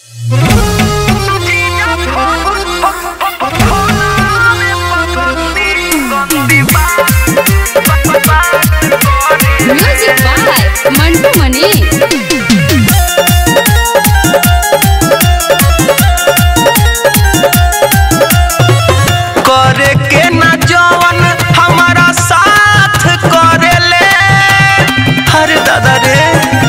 Music by Mantu मनी करे के ना जवन हमारा साथ करेले हरे दादा रे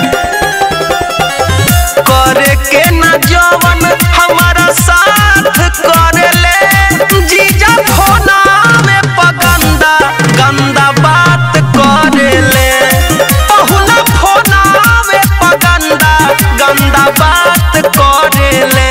करे के ना जवन हमारा साथ करेले जीजा फोना में पगंदा गंदा बात करेले पहुना फोना में पगंदा गंदा बात करेले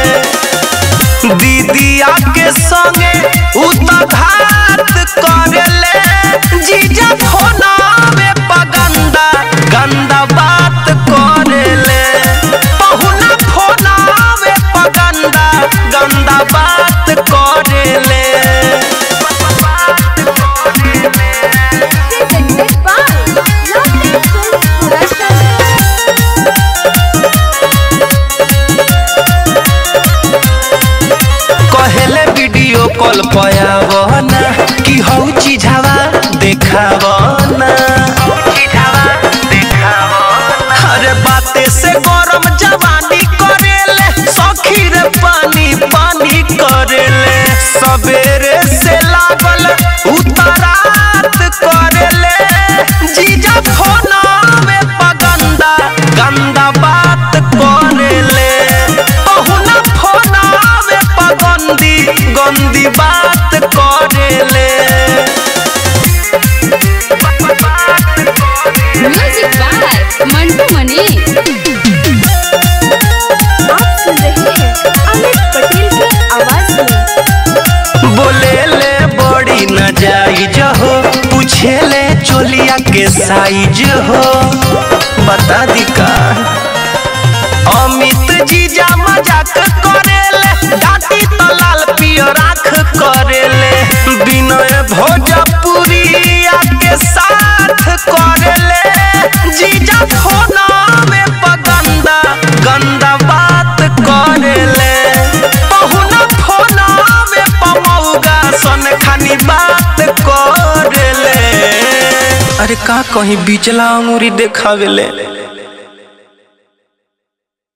दीदिया के संगे उतघात करेले जीजा फोना में पगंदा गंदा बात करेले पहुना फोना में पगंदा गंदा बात करेले presented by Lovely Films Production. कहेले वीडियो कॉल पयावना कि हौ चीजावा देखावना अरे बाते से गरम जवानी करेले सखी रे पानी पानी करेले सवेरे से लागल उतरात करेले जीजा फोना में पगंदा गंदा बात करेले पहुना फोना में पगंदी गंदी बात करेले म्यूजिक बाय मंटू मनी आप सुन रहे हैं अमित पटेल की आवाज में बोले ले बड़ी न जाइज हो पूछे ले चोलिया के साइज हो बता दी का अमित जीजा मजाक करेले डाटी तो लाल पियो राख करेले विनय भोजपुरिया के साथ करेले जीजा फोना में पगंदा गंदा बात करेले पहुना फोना में पमौगा सन खानी बात करेले अरे का कहीं बिचला अंगूरी देखावेले